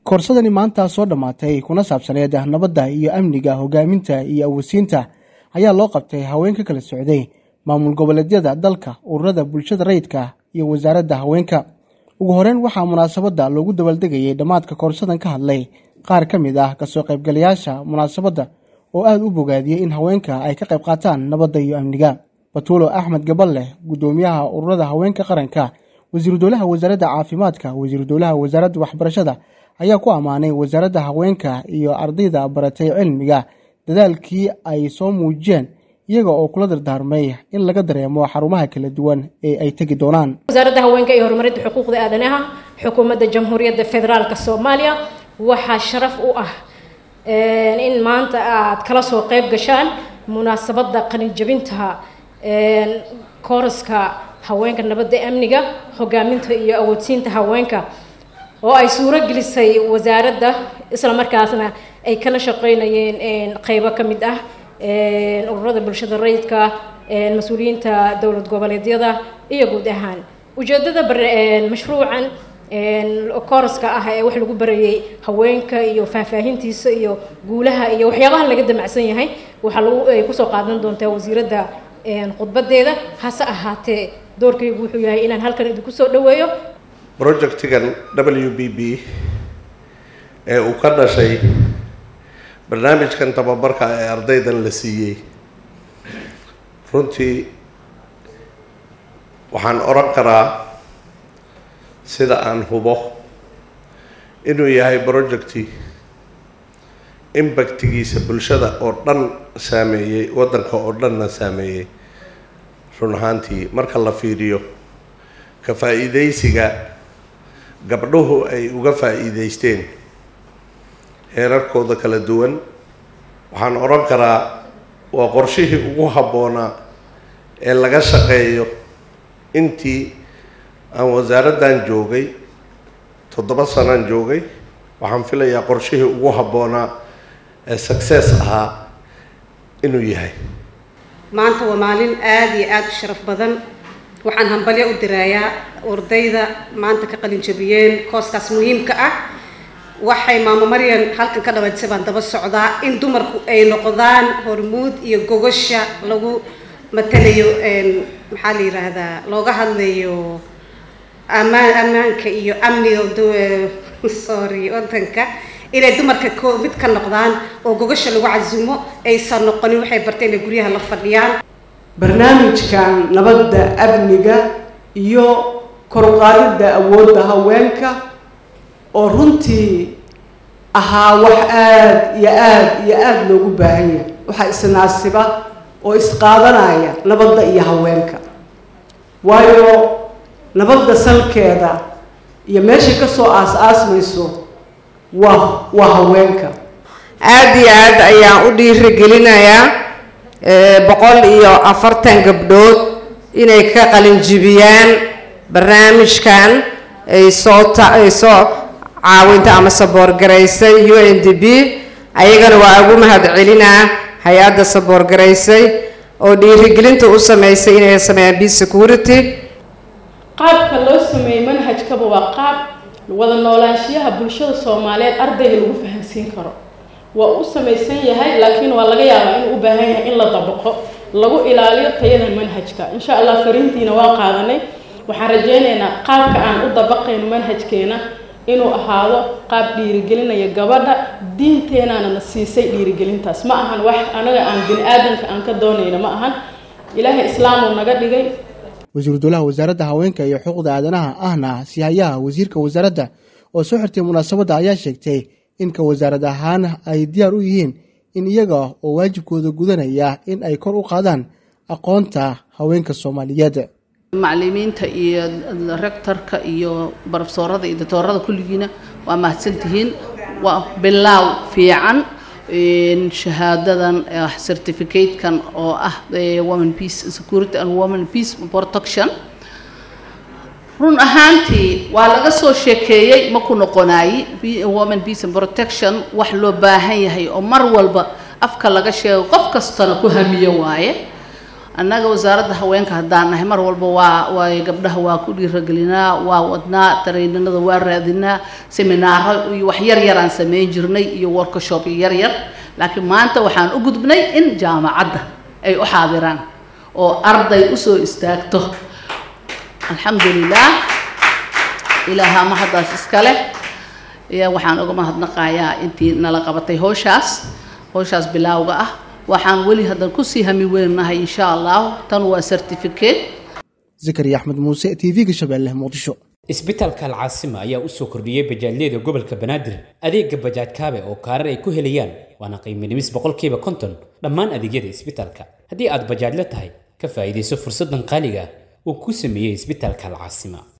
koorsadani maanta soo dhammaatay kuna saabsaneed nabadda iyo amniga hogaaminta iyo awoodsiinta ayaa loo qabtay haween ka kala socday maamul goboleedyada dalka ururada bulshada rayidka iyo wasaaradda haweenka ugu horeyn waxaa munaasabadda loogu dabaaldegayay dhammaadka koorsadan ka hadlay qaar ka mid ah kasoo qaybgalayaasha munaasabadda oo aada u bogaadiyey in haweenka ay ka qayb qaataan nabadda iyo amniga batuulo axmed gabaleh guddoomiyaha ururada haweenka qaranka wasiiru dowlaha wasaaradda caafimaadka wasiiru dowlaha wasaaradda waxbarashada ayaa ku ammaanay wasaaradda haweenka iyo ardayda baratay cilmiga dadaalkii ay soo muujiyeen iyaga oo kula dardaarmay in laga dareemo xarumaha kala duwan ee ay tegi doonaan wasaaradda haweenka iyo horumarinta xuquuqda aadanaha xukuumadda jamhuuriyadda federaalk soomaaliya waxaa sharaf u ah in maanta aad kala soo qayb gashaan munaasabadda qalinjabinta kooraska haweenka nabadda amniga hogaaminta iyo awoodsiinta haweenka oo ay suuro gelisay wasaaradda isla markaasna ay kala shaqeynayeen qeybo ka mid ah ururada bulshada rayidka mas-uuliyiinta dowlad goboleedyada iyo guud ahaan ujeedada mashruucan kooraska ah ee wax lagu barayay haweenka iyo faahfaahintiisa iyo guulaha iyo waxyaabaha laga damacsan yahay waxaa lagu ay kusoo qaadan doontaa wasiiradda khudbadeeda hase ahaatee doorkaygu wuxuu yahay inaan halkan idinku soo dhaweeyo projectigan w b b ee uu ka dhashay barnaamijkan tababarka ee ardaydan la siiyey runtii waxaan odhan karaa sida aan hubo inuu yahay projecti impactigiisa bulshada oo dhan saameeyey waddanka oo dhanna saameeyey run ahaantii marka la fiiriyo ka faa-iideysiga gabdhuhu ay uga faa-iideysteen heerarkooda kala duwan waxaan odhan karaa waa qorshihii ugu habboonaa ee laga shaqeeyo intii aan wasaaraddan joogay toddoba sanaan joogay waxaan filayaa qorshihii ugu habboonaa ee success ahaa inuu yahay maanta waa maalin aada iyo aada u sharaf badan waxaan hambalyo u diraayaa ardayda maanta ka qalin jabiyeen kooskaas muhiimka ah waxay maamo maryan halkan ka dhawaajisay baan daba socdaa in dumarku ay noqdaan hormuud iyo gogosha lagu matalayo maxaa la yiraahdaa looga hadlayo amaan ammaanka iyo amniga sorry wadanka inay dumarka ko mid ka noqdaan oo gogosha lagu casumo aysan noqonin waxay barteen inay guryaha la fadhiyaan barnaamijkan nabadda amniga iyo koruqaadidda awoodda haweenka oo runtii ahaa wax aada iyo aada iyo aada loogu baahan yahay waxaa isnaasiba oo isqaadanaya nabadda iyo haweenka waayo nabadda salkeeda iyo meeshay kasoo aas-aasmayso waa waa haweenka aada iyo aad ayaan u dhiirigelinayaa boqol iyo afartan gabdhood inay ka qalinjibiyaan barnaamijkan ay soo ta ay soo caawinta ama saboorgaraysay u n d b ayagana waa ugu mahad celinaa hay-adda saboorgaraysay oo dhiirigelinta u sameysay inay sameeyaan b security qaabka loo sameeyey manhajkaba waa qaab wada noolaanshiyaha bulshada soomaaliyeed ardayga lagu fahamsiin karo waa u samaysan yahay laakiin waa laga yaabaa inuu u baahan yahay in la dabaqo lagu ilaaliyo tayada manhajka insha allah fariintiina waa qaadanay waxaan rajeynaynaa qaabka aan u dabaqayno manhajkeena inuu ahaado qaab dhiirigelinaya gabadha diinteenaana na siisay dhiirigelintaas ma ahan wax anaga aan bini aadamka aan ka doonayno ma ahan ilaahay islaamuu naga dhigay wasiiru dowlaha wasaaradda haweenka iyo xuquuqda aadanaha ahna sihayaha wasiirka wasaaradda oo soo xirtay munaasabadda ayaa sheegtay in ka wasaarad ahaan ay diyaar u yihiin in iyaga oo waajibkooda gudanaya in ay kor u qaadaan aqoonta haweenka soomaaliyeed macalimiinta iyo rectorka iyo barofesoorada iyo doctoorada kulligiina waa mahadsantihiin waa bilaaw fiican shahaadadan certificatekan oo ah women peace security and women peace protection run ahaantii waa laga soo sheekeeyey ma ku noqonaayi women peace and protection wax loo baahan yahay oo mar walba afka laga sheego qof kastana ku hamiyo waaye annaga wasaaradda haweenka haddaan nahay mar walba waa waa gabdhaha waa ku dhiiragelinaa waa wadnaa tareyninada waa raadinaa seminaaro iyo wax yar yar aan sameyn jirnay iyo workshop yar yar laakiin maanta waxaan u gudbnay in jaamacadda ay u xaadiraan oo arday usoo istaagto alxamdulilah ilaaha mahaddaas iska leh waxaan uga mahadnaqayaa intii nala qabatay howshaas howshaas bilaawga ah waxaan weli haddan kusii hami weynahay insha allah tan waa certificate zakariya axmed muuse t v-ga shabeelle muqdisho isbitaalka alcaasima ayaa u soo kordhiyey bajaajyada gobolka banaadir adeega bajaaj kaabe oo kaarar ay ku helayaan waana qiimo dhimis boqolkiiba konton dhammaan adeegyada isbitaalka haddii aad bajaajla tahay ka faa'iidayso fursaddan qaaliga uu ku sameeyey isbitaalka alcaasima